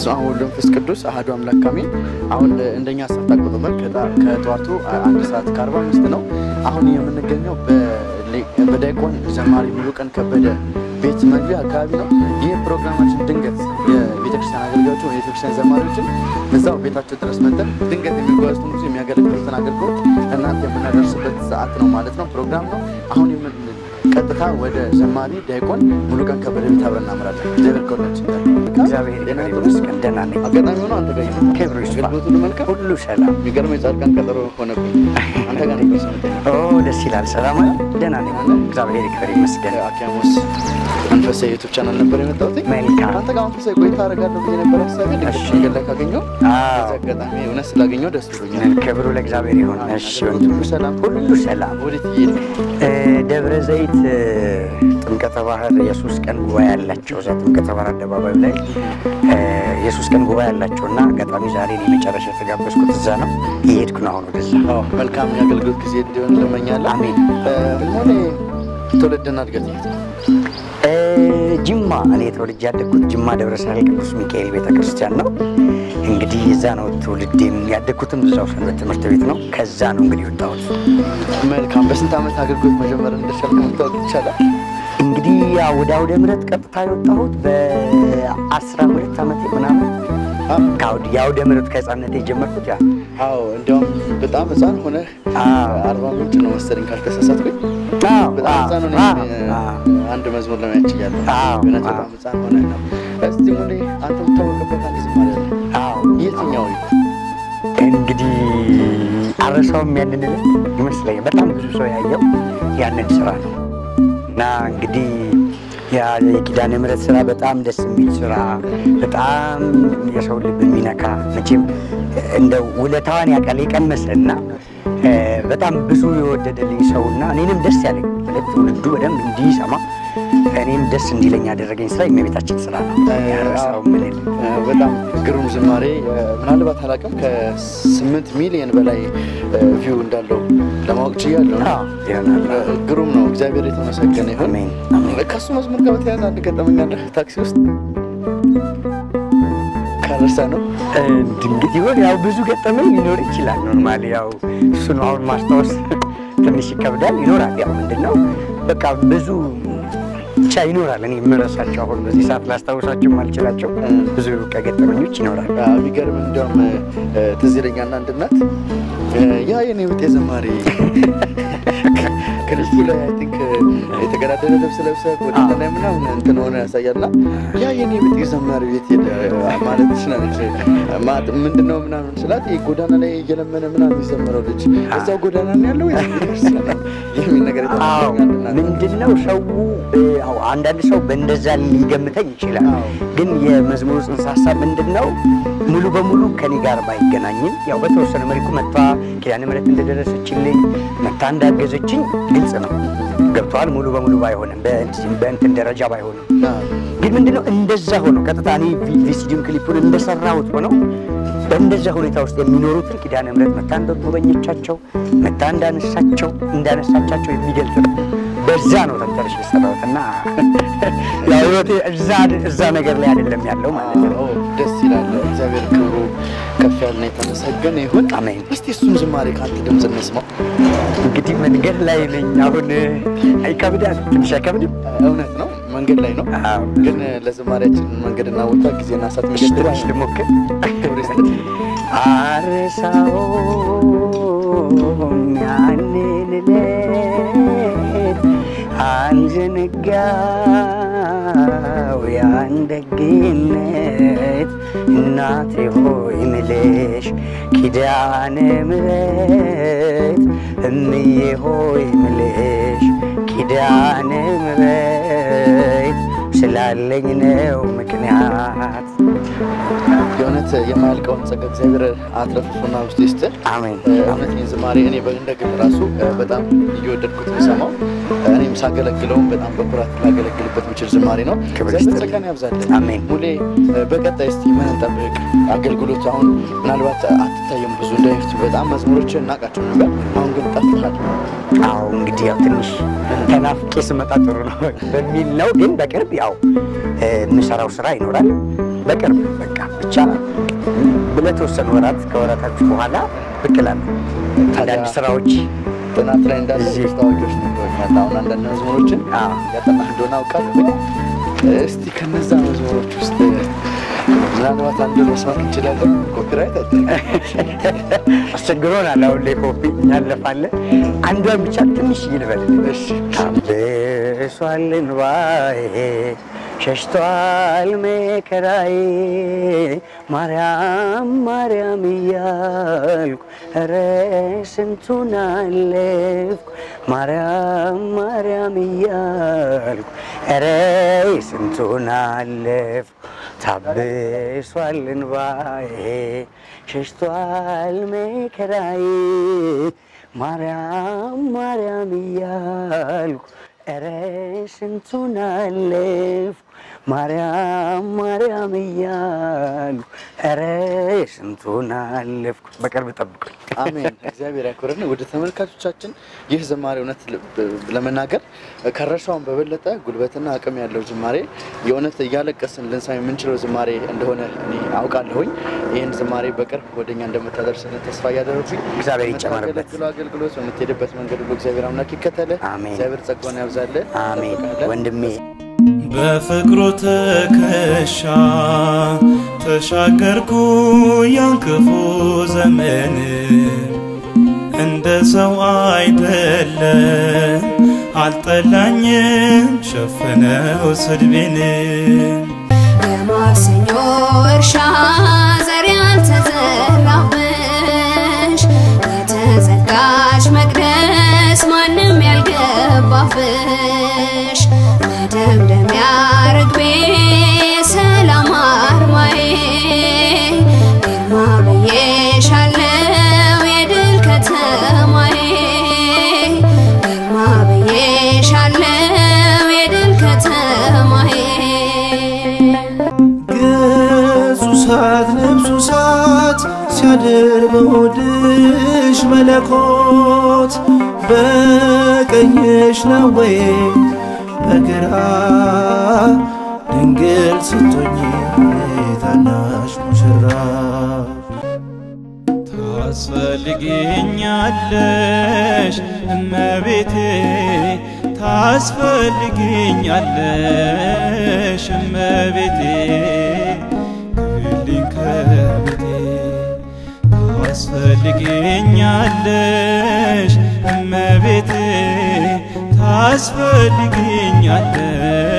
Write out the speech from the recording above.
በስመ አብ ወወልድ ወመንፈስ ቅዱስ አሐዱ አምላክ አሜን። አሁን እንደኛ ሰዓት አቆጣጠር ከጣ- ከጠዋቱ አንድ ሰዓት ከአርባ አምስት ነው። አሁን የምንገኘው በሌ- በዲያቆን ዘማሪ ሙሉቀን ከበደ ቤት መግቢያ አካባቢ ነው። ይህ ፕሮግራማችን ድንገት የቤተክርስቲያን አገልጋዮችን ወይ የቤተክርስቲያን ዘማሪዎችን እዛው ቤታቸው ድረስ መጠን ድንገት የሚጓዙትን ብዙ የሚያገለግሉትን አገልግሎት እናንተ የምናደርስበት ሰዓት ነው ማለት ነው ፕሮግራም ነው። አሁን የምን ቀጥታ ወደ ዘማሪ ዲያቆን ሙሉቀን ከበደ ቤት አብረን እናምራለን። እግዚአብሔር ከሁላችን ጋር ይሁን። እግዚአብሔር ጤና ይመስገን ይመስገን። ደህና ነኝ። አጋጣሚ ሆኖ አንተ ጋር ይመጣ ክብሩ ይስፋ። አገልግሎት ሁሉ መልካም ሁሉ ሰላም። የሚገርም የጻድቃን ቀጠሮ ሆነብኝ። አንተ ጋር ነበር ስመጣ ኦ ደስ ይላል። ሰላም አለ። ደህና ነኝ። እግዚአብሔር ይክበር ይመስገን። አኪያሞስ መንፈሳዊ ዩቱብ ቻናል ነበር የመጣሁት። መልካም። አንተ ጋር መንፈሳዊ ቆይታ አደርጋለሁ ብዬ ነበር ሀሳቤ። ድንገት እሺ። መንገድ ላይ ካገኘሁ አዎ። በዚህ አጋጣሚ እውነት ስላገኘሁ ደስ ብሎኛል። ክብሩ ለእግዚአብሔር ይሁን። እሺ ወንድም፣ ሁሉ ሰላም ሁሉ ሰላም። ወዴት እየሄድክ እ፣ ደብረ ዘይት እ፣ ጥምቀተ ባህር የሶስት ቀን ጉባኤ ያላቸው እዛ ጥምቀተ ባህር አደባባዩ ላይ እ፣ የሶስት ቀን ጉባኤ ያላቸው እና አጋጣሚ ዛሬ እኔ መጨረሻ የተጋበዝኩት እዛ ነው። እየሄድኩ ነው አሁን ወደዛ። አዎ፣ መልካም የአገልግሎት ጊዜ እንዲሆን እንመኛለን። አሜን። ሆኔ ትውልድና እድገት የት ነው? እ፣ ጅማ እኔ ተወልጄ ያደግኩት ጅማ ደብረ ሳህል ቅዱስ ሚካኤል ቤተክርስቲያን ነው። እንግዲህ እዛ ነው ትውልዴም ያደግኩትም እዛው ሰንበት ትምህርት ቤት ነው። ከዛ ነው እንግዲህ ወጣሁት። መልካም። በስንት ዓመት አገልግሎት መጀመር እንደቻልክ መታወቅ ይቻላል? እንግዲህ ያው ወደ አውደ ምሕረት ቀጥታ የወጣሁት በአስራ ሁለት ዓመቴ ምናምን ከአውደ የአውደ ምሕረት ከህፃንነቴ የጀመርኩት ያ አዎ፣ እንዲያውም በጣም ህፃን ሆነህ አዎ። አርባ ምንጭ ነው መሰለኝ ካልተሳሳትኩኝ። አዎ፣ በጣም ህፃን ሆነህ አዎ፣ እ፣ አዎ። አንድ መዝሙር ለማየት ችያለሁ። አዎ፣ እውነት አዎ። በጣም ህፃን ሆነህ ነው። እስቲ ሙሌ አንተ የምታወቅበት አንድ ዝማሬ አለ። አዎ። የትኛው ይሁን? እንግዲህ አረሳውም ያንን ዕለት ይመስለኛል በጣም ብዙ ሰው ያየው ያንን ስራ ነው እና እንግዲህ ያ የኪዳነ ምሕረት ስራ በጣም ደስ የሚል ስራ በጣም የሰው ልብ የሚነካ መቼም እንደ ውለታዋን ያውቃል የቀመሰ እና እ፣ በጣም ብዙ የወደደልኝ ሰው እና እኔንም ደስ ያለኝ ማለት ትውልዱ በደንብ እንዲሰማ እኔም ደስ እንዲለኝ ያደረገኝ ስራ የእመቤታችን ስራ ነው። ያረሳውም ምንል እ፣ በጣም ግሩም ዝማሬ እ፣ ምናልባት አላውቅም ከስምንት ሚሊዮን በላይ ቪው እንዳለው ለማወቅ ችያለሁ። ይሆናል። እ፣ ግሩም ነው። እግዚአብሔር የተመሰገነ ይሁን። አሜን አሜን። ከእሱ መዝሙር ጋር በተያያዘ አንድ ገጠመኝ አለ ታክሲ ውስጥ ካረሳ ነው ድንግት ይሆን ያው ብዙ ገጠመኝ ሊኖር ይችላል። ኖርማሊ ያው እሱን አሁን ማስታወስ ትንሽ ይከብዳል። ይኖራል ያው ምንድን ነው በቃ ብዙ ብቻ ይኖራል። እኔ የምረሳቸው አሁን በዚህ ሰዓት ላስታውሳቸው የማልችላቸው ብዙ ከገጠመኞች ይኖራል። ቢገርም እንዲያውም እ፣ ትዝ ይለኛል አንድ እናት እ፣ ያ የኔ ብጤ ዘማሪ ከልጁ ላይ አይ ቲንክ የተገዳደለ ልብስ ለብሰህ ጎዳና ላይ ምናምን እንትን ሆነ ያሳያልና ያ የኔ ብጤ ዘማሪ ቤት ሄደ ማለት ትችላለች። ማ- ምንድን ነው ምናምን ስላት ይሄ ጎዳና ላይ እየለመነ ምናምን የሚዘምረው ልጅ እዛው ጎዳና ነው ያለው ወይስ ቤተክርስቲያን ነው የሚል ነገር አዎ የተናገረኝ አንድ እናት ምንድን ነው ሰው እ፣ አዎ አንዳንድ ሰው በእንደዛ ሊገምተኝ ይችላል። አዎ። ግን የመዝሙሩ ጽንሰ ሀሳብ ምንድን ነው ሙሉ በሙሉ ከኔ ጋር ባይገናኝም ያው በተወሰነ መልኩ መታ ኪዳነ ምሕረት እንደደረሰችልኝ መታ እንዳገዘችኝ ግልጽ ነው ገብተዋል። ሙሉ በሙሉ ባይሆንም በእንትን- በእንትን ደረጃ ባይሆንም አዎ። ግን ምንድነው እንደዛ ሆኖ ቀጥታ እኔ ቪ- ቪሲዲም ክሊፑን እንደሰራሁት ሆነው በእንደዛ ሁኔታ ውስጥ የሚኖሩትን ኪዳነ ምሕረት መታ እንደጎበኘቻቸው መታ እንዳነሳቸው እንዳነሳቻቸው የሚገልጽ ነው። በዛ ነው ተንተርሽ የሰራሁት እና ያው ህይወቴ እዛ እዛ ነገር ላይ አይደለም ያለው ማለት ነው። አዎ፣ ደስ ይላል። እግዚአብሔር ክብሩ ከፍ ያለና የተመሰገነ ይሁን። አሜን። እስቲ እሱን ዝማሬ ከአንተ ድምፅ እንስማው። እንግዲህ መንገድ ላይ ነኝ አሁን አይከብዳል፣ ትንሽ አይከብድም? እውነት ነው፣ መንገድ ላይ ነው። አዎ። ግን ለዝማሬያችን መንገድና ቦታ ጊዜና ሰዓት ትንሽ መገደብ ልሞክር። ክብር ይስጥልኝ። አረሳውም ያንን ዕለት አንዘነጋው ያን ደግነት እናቴ ሆይ ምልሽ ኪዳነ ምሕረት እምዬ ሆይ ምልሽ ኪዳነ ምሕረት ስላለኝ ነው ምክንያት የእውነት የማያልቀውን ጸጋ እግዚአብሔር አትረፍርፎና ውስጥ ይስጥህ። አሜን እውነት ይህን ዝማሬ እኔ እንደ ግል ራሱ እ፣ በጣም እየወደድኩት የምሰማው እኔም ሳገለግለውም በጣም በኩራት ላገለግልበት የምችል ዝማሬ ነው። ክብር እግዚአብሔር ይስጥልኝ። ጸጋን ያብዛልን። አሜን። ሙሌ እ፣ በቀጣይ እስቲ ምን እንጠብቅ? አገልግሎት አሁን ምናልባት አትታየም ብዙ እንደፊቱ በጣም መዝሙሮች እናውቃቸው ነበር። አሁን ግን ጠፍተሃል። አዎ እንግዲህ ያው ትንሽ ተናፍቄ ስመጣ ጥሩ ነው በሚል ነው። ግን በቅርብ ያው እ፣ የምሰራው ስራ ይኖራል። በቅርብ በቃ ብቻ ለተወሰኑ ወራት ከወራታች በኋላ ብቅ እላለሁ። አንዳንድ ስራዎች ጥናት ላይ እንዳለ እዚህ- ታዋቂዎች ነግሮኛል። አሁን አንዳንድ መዝሙሮችን አዎ። ያጠና እንደሆነ አውቃለሁ። እስቲ ከነዛ መዝሙሮች ውስጥ ምናልባት አንድ መስማት እንችላለን። ኮፒራይት አለ አስቸግሮናል። አሁን ላይ ኮፒ ያለፋለ አንዷን ብቻ ትንሽ ይልበልልሽ። ታብሷል እንባዬ ሸሽቷል መከራዬ ማርያም ማርያም እያልኩ ኧረ ስንቱን አለፍኩ ማርያም ማርያም እያልኩ ኧረ ስንቱን አለፍኩ ታብሷል እንባዬ ሸሽቷል መከራዬ ማርያም ማርያም እያልኩ ኧረ ስንቱን አለፍኩ ማርያም ማርያም እያልኩ ኧረ ስንቱን አለፍኩ። በቅርብ ጠብቁኝ። አሜን። እግዚአብሔር ያክብረን። ወደ ተመልካቾቻችን ይህ ዝማሬ እውነት ል- ለመናገር ከረሻውን በበለጠ ጉልበትና አቅም ያለው ዝማሬ የእውነት እያለቀስን ልንሳም የምንችለው ዝማሬ እንደሆነ እኔ አውቃለሁኝ። ይህን ዝማሬ በቅርብ ወደኛ እንደምታደርስልን ተስፋ እያደረጉኝ እግዚአብሔር ይጨመርበት። የምታገለግለው አገልግሎት በምትሄድበት መንገድ ሁሉ እግዚአብሔር አምላክ ይከተለ። አሜን። እግዚአብሔር ጸጋውን ያብዛልህ። አሜን እንጠብቅሃለን። ወንድሜ በፍቅሩ ትከሻ ተሻገርኩ ያን ክፉ ዘመን እንደ ሰው አይደለም አልጠላኝም ሸፈነው ስድቤን የማክሰኞ እርሻ ዘር ያልተዘራብሽ የተዘጋች መቅደስ ማንም ያልገባብሽ መደምደሚያ ርግቤ ሰላም አርማዬ ግርማ ብዬሻለው የድል ከተማዬ ግርማ ብዬሻለው የድል ከተማዬ ገጹ ሳት ልብሱ ሳት ሲያድር በሆድሽ መለኮት በቀኝሽ ነው ወይ በግራ ድንግል ስትሆኚ ታናሽ ሙሽራ ታስፈልጊኛለሽ እመቤቴ ታስፈልጊኛለሽ እመቤቴ ግቢልኝ ከቤቴ ታስፈልጊኛለሽ እመቤቴ ታስፈልጊኛለሽ